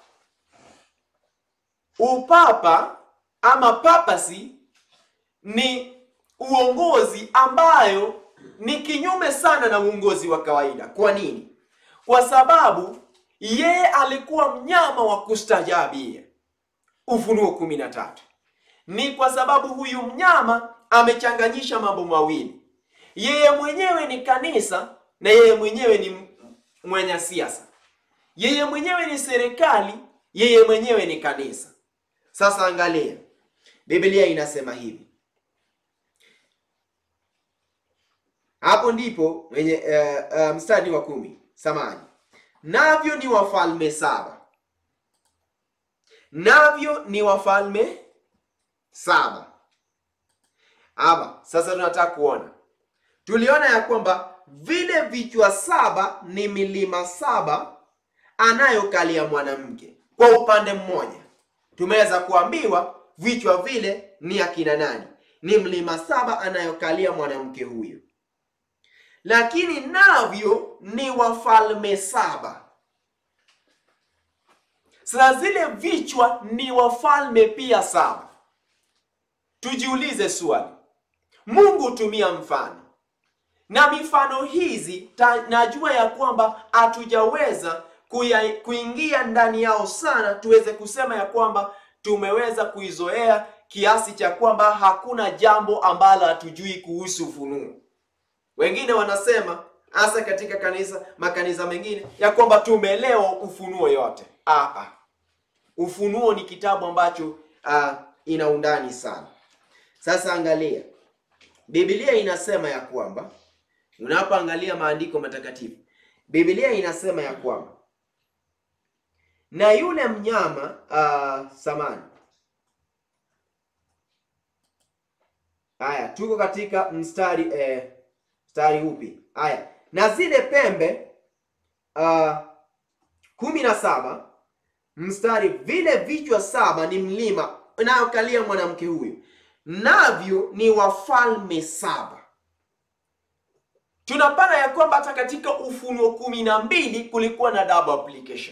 upapa ama papasi ni uongozi ambayo ni kinyume sana na uongozi wa kawaida. Kwa nini? Kwa sababu yeye alikuwa mnyama wa kustajabia. Ufunuo kumi na tatu. Ni kwa sababu huyu mnyama amechanganyisha mambo mawili, yeye mwenyewe ni kanisa na yeye mwenyewe ni mwenye siasa, yeye mwenyewe ni serikali, yeye mwenyewe ni kanisa. Sasa angalia, Biblia inasema hivi hapo ndipo mwenye uh, uh, mstari wa kumi samani, navyo ni wafalme saba, navyo ni wafalme saba. Ama sasa tunataka kuona, tuliona ya kwamba vile vichwa saba ni milima saba anayokalia mwanamke. Kwa upande mmoja tumeweza kuambiwa vichwa vile ni akina nani? Ni mlima saba anayokalia mwanamke huyu lakini navyo ni wafalme saba. Sasa zile vichwa ni wafalme pia saba. Tujiulize swali, Mungu hutumia mfano na mifano hizi ta, najua ya kwamba hatujaweza kuingia ndani yao sana, tuweze kusema ya kwamba tumeweza kuizoea kiasi cha kwamba hakuna jambo ambalo hatujui kuhusu ufunuo. Wengine wanasema hasa katika kanisa makanisa mengine ya kwamba tumeelewa ufunuo yote. Ah, ah. Ufunuo ni kitabu ambacho ah, ina undani sana. Sasa angalia, Biblia inasema ya kwamba unapoangalia maandiko matakatifu, Biblia inasema ya kwamba na yule mnyama ah, samani haya, tuko katika mstari eh, mstari upi? Haya, na zile pembe uh, kumi na saba mstari, vile vichwa saba ni mlima unayokalia mwanamke huyu, navyo ni wafalme saba. Tunapata ya kwamba hata katika Ufunuo kumi na mbili kulikuwa na double application.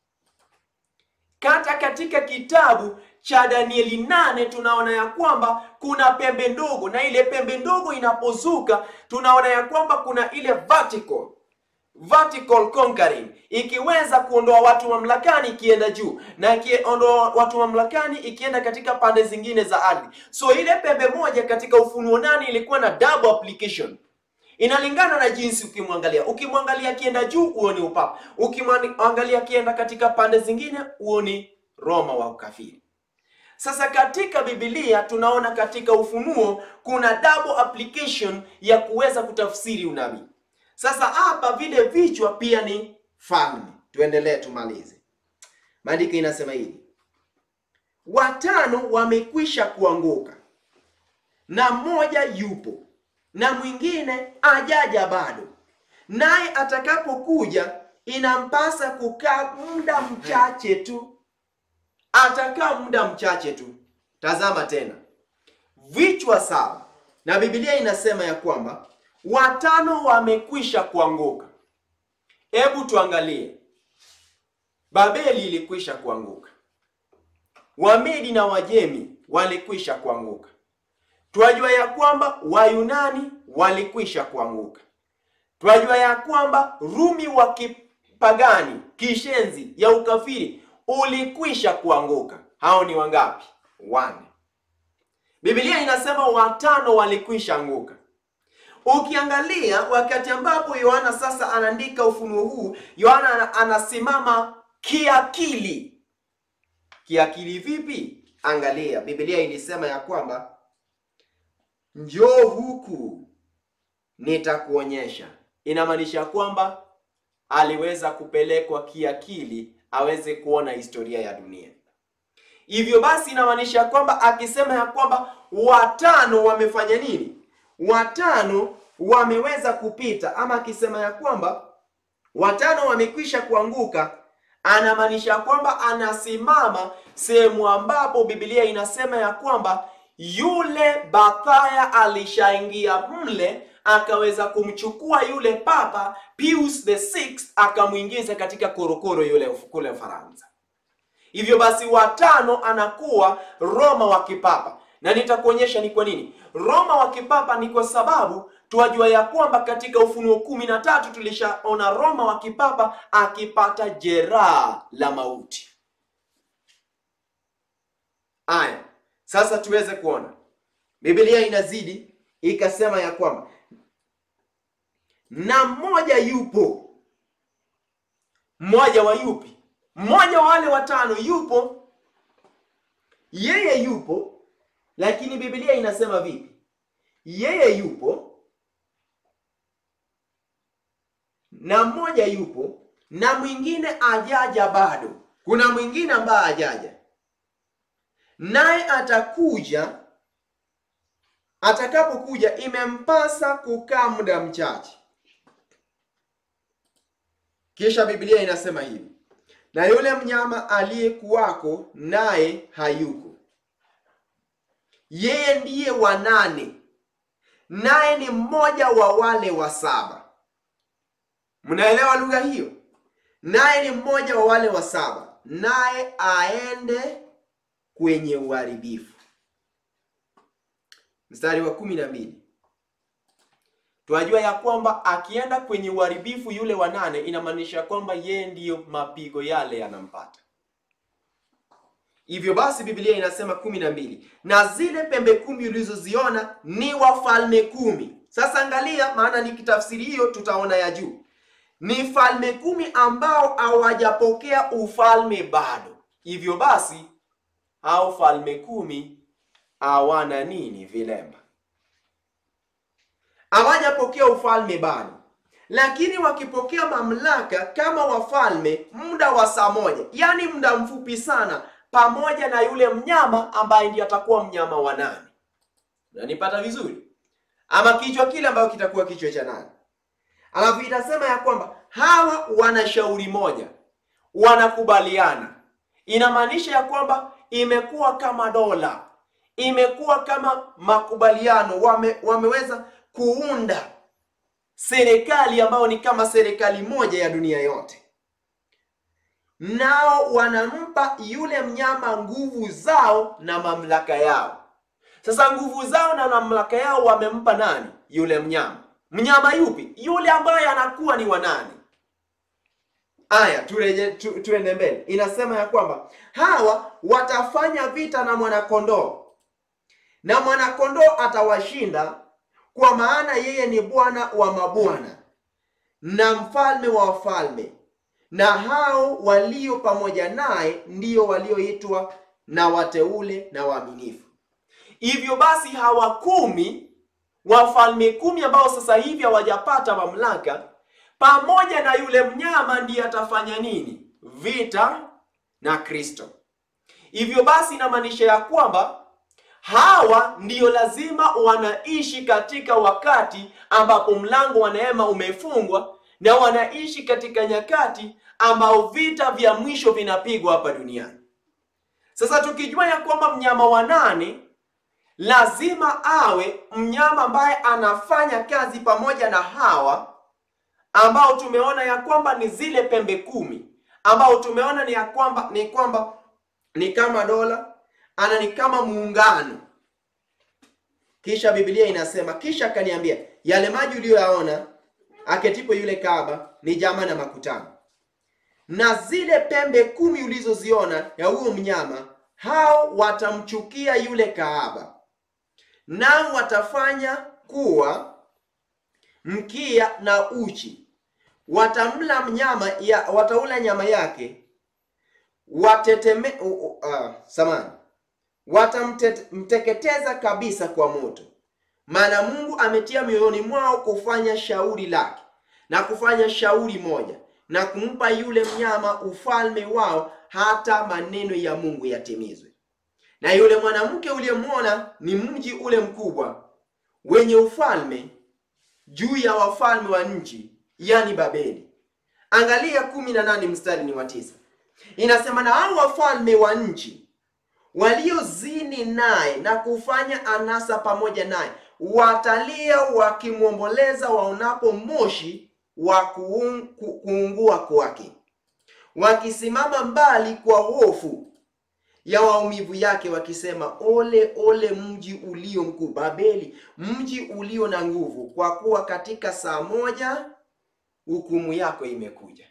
Kata katika kitabu cha Danieli nane tunaona ya kwamba kuna pembe ndogo, na ile pembe ndogo inapozuka tunaona ya kwamba kuna ile vertical vertical conquering, ikiweza kuondoa watu mamlakani ikienda juu na ikiondoa watu mamlakani ikienda katika pande zingine za ardhi. So ile pembe moja katika Ufunuo nane ilikuwa na double application. Inalingana na jinsi ukimwangalia. Ukimwangalia akienda juu, huo ni upapa. Ukimwangalia akienda katika pande zingine, huo ni Roma wa ukafiri. Sasa katika Biblia tunaona katika Ufunuo kuna double application ya kuweza kutafsiri unabii. Sasa hapa vile vichwa pia ni falme. Tuendelee tumalize. Maandiko inasema hivi: watano wamekwisha kuanguka na mmoja yupo na mwingine ajaja bado, naye atakapokuja inampasa kukaa muda mchache tu. Atakaa muda mchache tu. Tazama tena vichwa saba, na Biblia inasema ya kwamba watano wamekwisha kuanguka. Hebu tuangalie, Babeli ilikwisha kuanguka, Wamedi na Wajemi walikwisha kuanguka. Twajua ya kwamba Wayunani walikwisha kuanguka. Twajua ya kwamba Rumi wa kipagani kishenzi ya ukafiri ulikwisha kuanguka. Hao ni wangapi? Wane. Biblia inasema watano walikwisha anguka. Ukiangalia wakati ambapo Yohana sasa anaandika ufunuo huu, Yohana anasimama kiakili. Kiakili vipi? Angalia, Biblia ilisema ya kwamba njoo huku nitakuonyesha. Inamaanisha kwamba aliweza kupelekwa kiakili aweze kuona historia ya dunia. Hivyo basi inamaanisha kwamba akisema ya kwamba watano wamefanya nini? Watano wameweza kupita, ama akisema ya kwamba watano wamekwisha kuanguka, anamaanisha kwamba anasimama sehemu ambapo Biblia inasema ya kwamba yule Bathaya alishaingia mle akaweza kumchukua yule Papa Pius the Sixth akamwingiza katika korokoro yule kule Ufaransa. Hivyo basi watano anakuwa Roma wa kipapa, na nitakuonyesha ni kwa nini Roma wa kipapa. Ni kwa sababu tuwajua ya kwamba katika Ufunuo kumi na tatu tulishaona Roma wa kipapa akipata jeraha la mauti. Aya, sasa tuweze kuona Biblia inazidi ikasema ya kwamba na mmoja yupo. Mmoja wa yupi? Mmoja wa wale watano yupo, yeye yupo, lakini Biblia inasema vipi? Yeye yupo na mmoja yupo na mwingine ajaja bado. Kuna mwingine ambaye ajaja, naye atakuja atakapokuja imempasa kukaa muda mchache. Kisha Biblia inasema hivi, na yule mnyama aliyekuwako naye hayuko, yeye ndiye wa nane, naye ni mmoja wa wale wa saba. Mnaelewa lugha hiyo? Naye ni mmoja wa wale wa saba, naye aende kwenye uharibifu. Mstari wa kumi na mbili tunajua ya kwamba akienda kwenye uharibifu yule wa nane, inamaanisha kwamba yeye ndiyo mapigo yale yanampata. Hivyo basi Biblia inasema kumi na mbili na zile pembe kumi ulizoziona ni wafalme kumi. Sasa angalia, maana nikitafsiri hiyo tutaona ya juu ni falme kumi ambao hawajapokea ufalme bado. Hivyo basi hao falme kumi hawana nini? Vilemba. Hawajapokea ufalme bado, lakini wakipokea mamlaka kama wafalme muda wa saa moja, yaani muda mfupi sana, pamoja na yule mnyama ambaye ndiye atakuwa mnyama wa nane. Unanipata vizuri? Ama kichwa kile ambayo kitakuwa kichwa cha nane. Alafu itasema ya kwamba hawa wana shauri moja, wanakubaliana. Inamaanisha ya kwamba imekuwa kama dola, imekuwa kama makubaliano, wame, wameweza kuunda serikali ambayo ni kama serikali moja ya dunia yote, nao wanampa yule mnyama nguvu zao na mamlaka yao. Sasa nguvu zao na mamlaka yao wamempa nani? Yule mnyama. Mnyama yupi? Yule ambaye anakuwa ni wanani? Aya, tureje tu, tuende mbele. Inasema ya kwamba hawa watafanya vita na mwanakondoo, na mwanakondoo atawashinda, kwa maana yeye ni Bwana wa mabwana na mfalme wa wafalme, na hao walio pamoja naye ndio walioitwa na wateule na waaminifu. Hivyo basi hawa kumi wafalme kumi ambao sasa hivi hawajapata mamlaka, pamoja na yule mnyama ndiye atafanya nini? Vita na Kristo. Hivyo basi inamaanisha ya kwamba hawa ndiyo lazima wanaishi katika wakati ambapo mlango wa neema umefungwa na wanaishi katika nyakati ambao vita vya mwisho vinapigwa hapa duniani. Sasa tukijua ya kwamba mnyama wa nane lazima awe mnyama ambaye anafanya kazi pamoja na hawa ambao tumeona ya kwamba ni zile pembe kumi ambao tumeona ni ya kwamba ni kwamba ni kama dola ana ni kama muungano. Kisha Biblia inasema, kisha akaniambia, yale maji uliyoyaona aketipo yule kahaba ni jama na makutano, na zile pembe kumi ulizoziona ya huyo mnyama, hao watamchukia yule kahaba, nao watafanya kuwa mkia na uchi, watamla mnyama ya, wataula nyama yake wateteme uh, uh, samani watamteketeza kabisa kwa moto, maana Mungu ametia mioyoni mwao kufanya shauri lake na kufanya shauri moja na kumpa yule mnyama ufalme wao, hata maneno ya Mungu yatimizwe. Na yule mwanamke uliyemwona ni mji ule mkubwa wenye ufalme juu ya wafalme wa nchi, yani Babeli. Angalia kumi na nane mstari ni wa tisa, inasema na hao wafalme wa nchi waliozini naye na kufanya anasa pamoja naye watalia wakimwomboleza waonapo moshi wa kuung, ku, kuungua kwake, wakisimama mbali kwa hofu ya maumivu yake, wakisema, ole ole mji ulio mkuu Babeli, mji ulio na nguvu, kwa kuwa katika saa moja hukumu yako imekuja.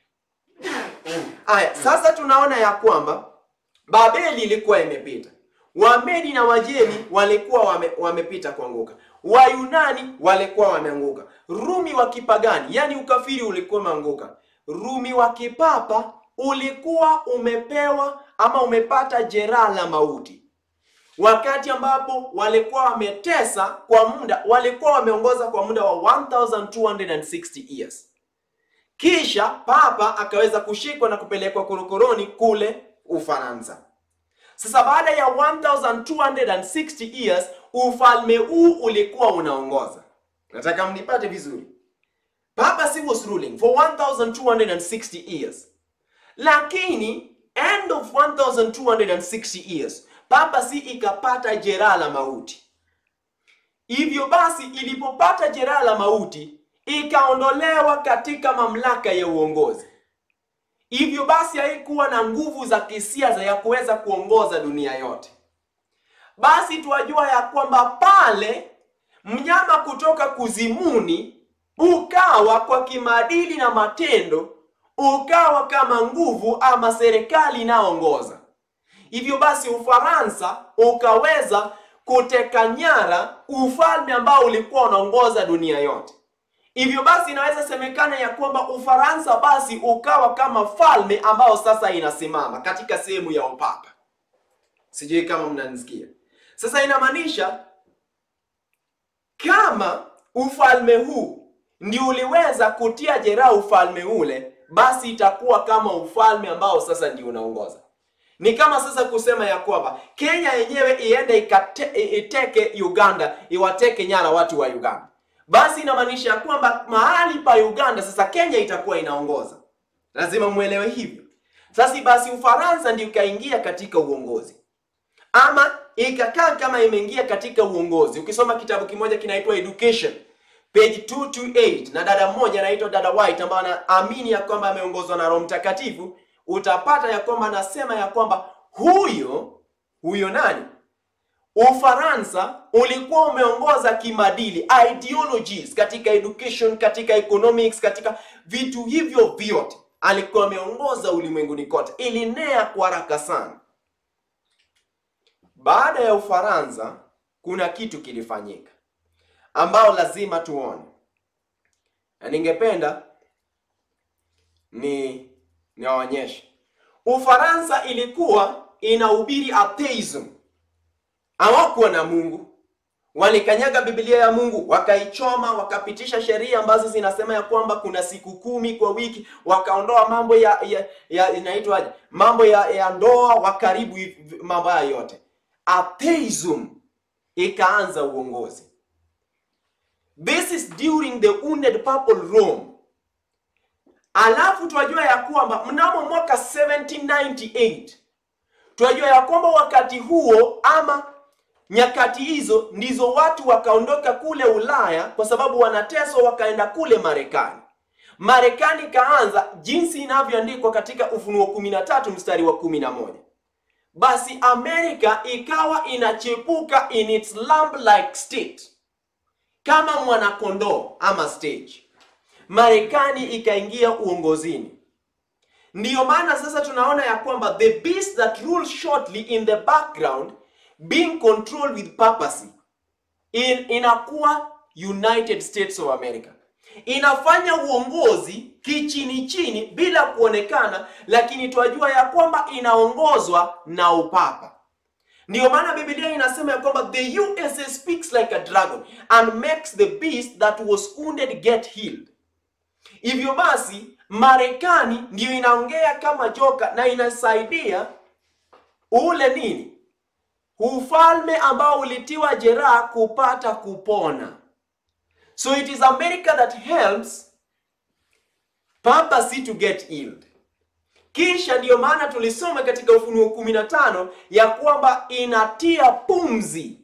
Aya, sasa tunaona ya kwamba Babeli ilikuwa imepita, Wamedi na Wajemi walikuwa wame, wamepita kuanguka, Wayunani walikuwa wameanguka, Rumi wa kipagani, yani ukafiri ulikuwa umeanguka, Rumi wa kipapa ulikuwa umepewa ama umepata jeraha la mauti, wakati ambapo walikuwa wametesa kwa muda, walikuwa wameongoza kwa muda wa 1260 years. Kisha papa akaweza kushikwa na kupelekwa korokoroni kule Ufaransa. Sasa baada ya 1260 years ufalme huu ulikuwa unaongoza. Nataka mnipate vizuri. Papacy was ruling for 1260 years. Lakini end of 1260 years papacy ikapata jeraha la mauti. Hivyo basi ilipopata jeraha la mauti ikaondolewa katika mamlaka ya uongozi. Hivyo basi haikuwa na nguvu za kisiasa ya kuweza kuongoza dunia yote. Basi tuwajua ya kwamba pale mnyama kutoka kuzimuni ukawa kwa kimaadili na matendo, ukawa kama nguvu ama serikali inaongoza. Hivyo basi Ufaransa ukaweza kuteka nyara ufalme ambao ulikuwa unaongoza dunia yote. Hivyo basi inaweza semekana ya kwamba Ufaransa basi ukawa kama falme ambao sasa inasimama katika sehemu ya upapa. Sijui kama mnanisikia. Sasa inamaanisha kama ufalme huu ndio uliweza kutia jeraha ufalme ule, basi itakuwa kama ufalme ambao sasa ndio unaongoza. Ni kama sasa kusema ya kwamba Kenya yenyewe iende ikate, iteke Uganda, iwateke nyara watu wa Uganda basi inamaanisha kwamba mahali pa Uganda sasa Kenya itakuwa inaongoza. Lazima mwelewe hivyo. Sasa basi Ufaransa ndio ikaingia katika uongozi, ama ikakaa kama imeingia katika uongozi. Ukisoma kitabu kimoja kinaitwa Education page 228 na dada mmoja anaitwa dada White ambaye anaamini ya kwamba ameongozwa na Roho Mtakatifu, utapata ya kwamba anasema ya kwamba huyo huyo nani Ufaransa ulikuwa umeongoza kimadili ideologies katika education, katika economics, katika vitu hivyo vyote alikuwa ameongoza ulimwenguni kote, ilinea kwa haraka sana. Baada ya Ufaransa kuna kitu kilifanyika ambao lazima tuone, na ningependa ni niwaonyeshe. Ufaransa ilikuwa inahubiri atheism. Hawakuwa na Mungu, walikanyaga Biblia ya Mungu, wakaichoma, wakapitisha sheria ambazo zinasema ya kwamba kuna siku kumi kwa wiki, wakaondoa mambo ya, ya, ya inaitwaje, mambo ya, ya ndoa, wakaribu hivi- mambo haya yote. Atheism ikaanza uongozi. This is during the wounded purple Rome. Alafu tunajua ya kwamba mnamo mwaka 1798 tunajua ya kwamba wakati huo ama nyakati hizo ndizo watu wakaondoka kule Ulaya kwa sababu wanateswa, wakaenda kule Marekani. Marekani ikaanza jinsi inavyoandikwa katika Ufunuo 13 mstari wa 11. Basi Amerika ikawa inachepuka in its lamb-like state kama mwanakondoo ama stage. Marekani ikaingia uongozini. Ndiyo maana sasa tunaona ya kwamba the beast that rules shortly in the background being controlled with purpose in, inakuwa United States of America. Inafanya uongozi kichini chini bila kuonekana, lakini twajua ya kwamba inaongozwa na upapa. Ndiyo maana Biblia inasema ya kwamba the USA speaks like a dragon and makes the beast that was wounded get healed. Hivyo basi Marekani ndiyo inaongea kama joka na inasaidia ule nini, ufalme ambao ulitiwa jeraha kupata kupona. So it is America that helps papacy to get healed. Kisha ndiyo maana tulisoma katika Ufunuo 15 ya kwamba inatia pumzi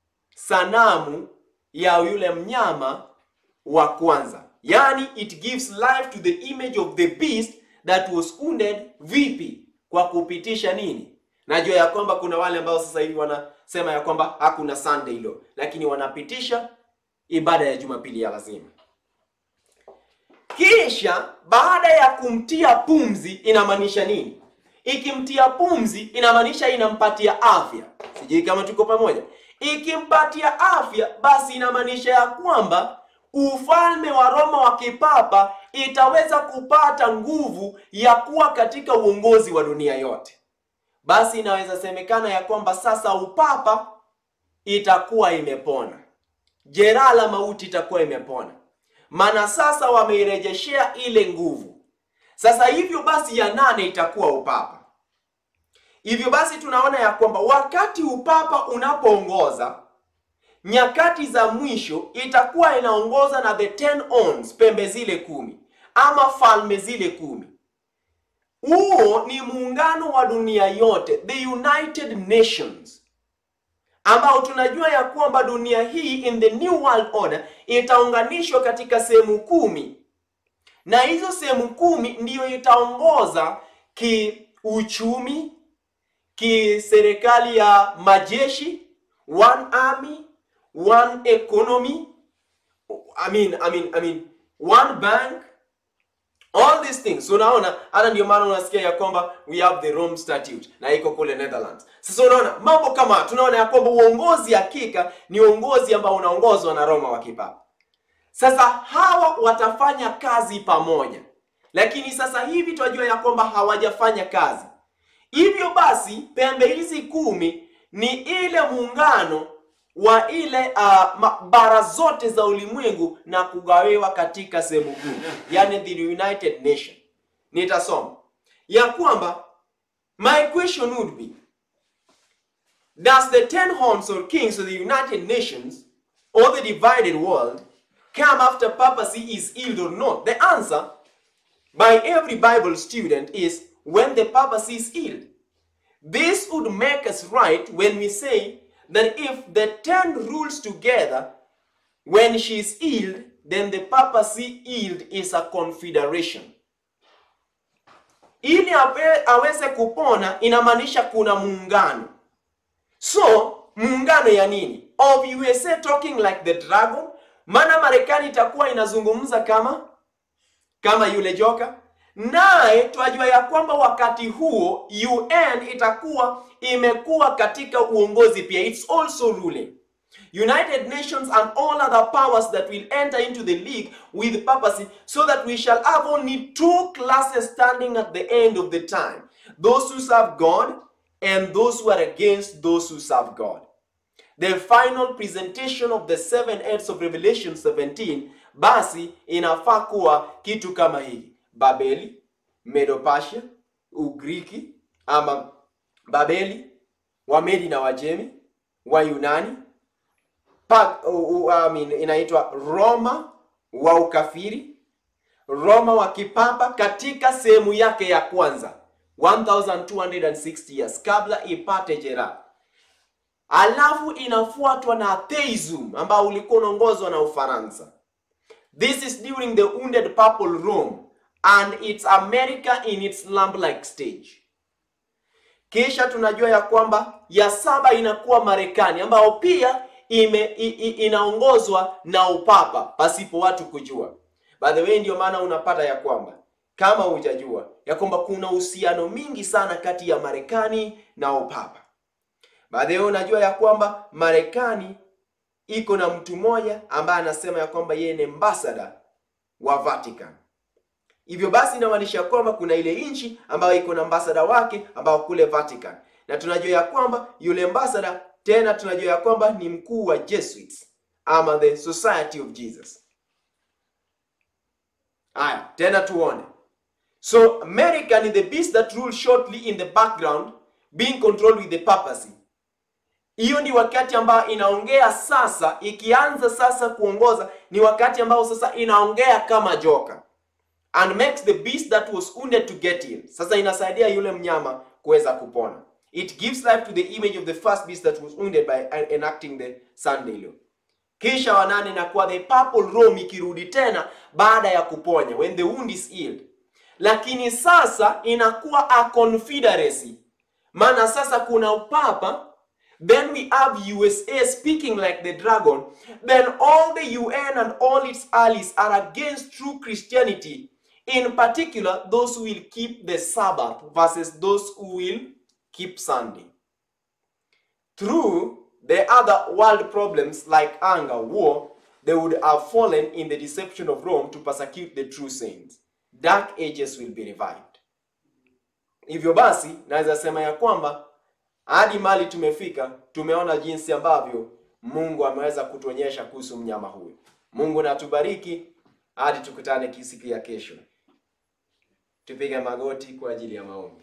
sanamu ya yule mnyama wa kwanza, yaani it gives life to the image of the beast that was wounded. Vipi? Kwa kupitisha nini? Najua ya kwamba kuna wale ambao sasa hivi wanasema ya kwamba hakuna Sunday law, lakini wanapitisha ibada ya Jumapili ya lazima. Kisha baada ya kumtia pumzi inamaanisha nini? Ikimtia pumzi inamaanisha inampatia afya. Sijui kama tuko pamoja. Ikimpatia afya, basi inamaanisha ya kwamba ufalme wa Roma wa kipapa itaweza kupata nguvu ya kuwa katika uongozi wa dunia yote. Basi inaweza semekana ya kwamba sasa upapa itakuwa imepona, jeraha la mauti itakuwa imepona maana sasa wameirejeshea ile nguvu. Sasa hivyo basi, ya nane itakuwa upapa. Hivyo basi tunaona ya kwamba wakati upapa unapoongoza nyakati za mwisho, itakuwa inaongoza na the ten horns, pembe zile kumi ama falme zile kumi. Huo ni muungano wa dunia yote, the United Nations ambao tunajua ya kwamba dunia hii in the new world order itaunganishwa katika sehemu kumi, na hizo sehemu kumi ndiyo itaongoza kiuchumi, kiserikali ya majeshi, one army, one economy, I mean, I mean, I mean, one bank all these things unaona hata ndio maana unasikia ya kwamba we have the Rome Statute na iko kule Netherlands. Sasa unaona mambo kama tunaona ya kwamba uongozi hakika ni uongozi ambao unaongozwa na Roma wa kipapa. Sasa hawa watafanya kazi pamoja, lakini sasa hivi tunajua ya kwamba hawajafanya kazi. Hivyo basi pembe hizi kumi ni ile muungano wa ile uh, bara zote za ulimwengu na kugawiwa katika sehemu kuu, yani the United Nation. Nitasoma ya kwamba my question would be does the ten horns or kings of the United Nations or the divided world come after papacy is healed or not? The answer by every Bible student is when the papacy is healed. This would make us right when we say that if the ten rules together, when she is healed, then the papacy healed is a confederation. Ili awe, aweze kupona inamaanisha kuna muungano. So muungano ya nini? Of USA talking like the dragon, maana Marekani itakuwa inazungumza kama kama yule joka naye twajua ya kwamba wakati huo UN itakuwa imekuwa katika uongozi pia, it's also ruling. United Nations and all other powers that will enter into the league with purpose so that we shall have only two classes standing at the end of the time. Those who serve God and those who are against those who serve God. The final presentation of the seven heads of Revelation 17 basi inafaa kuwa kitu kama hiki: Babeli, Medo-Persia, Ugiriki ama Babeli, Wamedi na Wajemi, Wayunani, pa, uh, uh, I mean, inaitwa Roma wa ukafiri, Roma wa kipapa katika sehemu yake ya kwanza 1260 years kabla ipate jeraha. Alafu inafuatwa na atheism ambao ulikuwa unaongozwa na Ufaransa. This is during the wounded purple Rome and it's America in its lamb-like stage. Kisha tunajua ya kwamba ya saba inakuwa Marekani ambao pia ime, i, i, inaongozwa na upapa pasipo watu kujua. By the way, ndio maana unapata ya kwamba kama hujajua ya kwamba kuna uhusiano mingi sana kati ya Marekani na upapa. By the way, unajua ya kwamba Marekani iko na mtu mmoja ambaye anasema ya kwamba yeye ni ambassador wa Vatican. Hivyo basi inamaanisha kwamba kuna ile nchi ambayo iko na ambassador wake ambao kule Vatican, na tunajua ya kwamba yule ambassador tena tunajua ya kwamba ni mkuu wa Jesuits ama the Society of Jesus. Aya, tena tuone. So American is the beast that rules shortly in the background being controlled with the papacy. Hiyo ni wakati ambao inaongea sasa, ikianza sasa kuongoza, ni wakati ambao sasa inaongea kama joka and makes the beast that was wounded to get in. Sasa inasaidia yule mnyama kuweza kupona. It gives life to the image of the first beast that was wounded by enacting the Sunday law. Kisha wanane inakuwa the purple Rome ikirudi tena baada ya kuponya when the wound is healed. Lakini sasa inakuwa a confederacy, maana sasa kuna upapa Then we have USA speaking like the dragon. Then all the UN and all its allies are against true Christianity. In particular, those who will keep the Sabbath versus those who will keep Sunday. Through the other world problems like anger, war, they would have fallen in the deception of Rome to persecute the true saints. Dark ages will be revived. Hivyo basi, naweza sema ya kwamba hadi mali tumefika, tumeona jinsi ambavyo Mungu ameweza kutuonyesha kuhusu mnyama huyu. Mungu na tubariki hadi tukutane siku ya kesho. Tupige magoti kwa ajili ya maombi.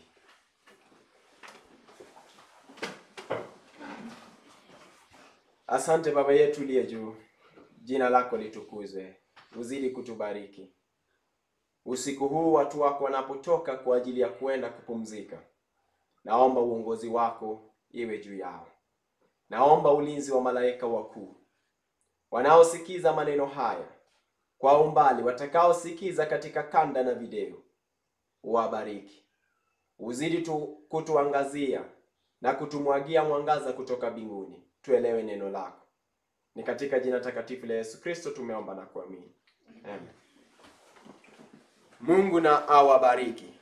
Asante Baba yetu uliye juu, jina lako litukuzwe, uzidi kutubariki usiku huu. Watu wako wanapotoka kwa ajili ya kuenda kupumzika Naomba uongozi wako iwe juu yao. Naomba ulinzi wa malaika wakuu wanaosikiza maneno haya kwa umbali, watakaosikiza katika kanda na video, uwabariki, uzidi tu kutuangazia na kutumwagia mwangaza kutoka mbinguni, tuelewe neno lako. Ni katika jina takatifu la Yesu Kristo tumeomba na kuamini, amen. Mungu na awabariki.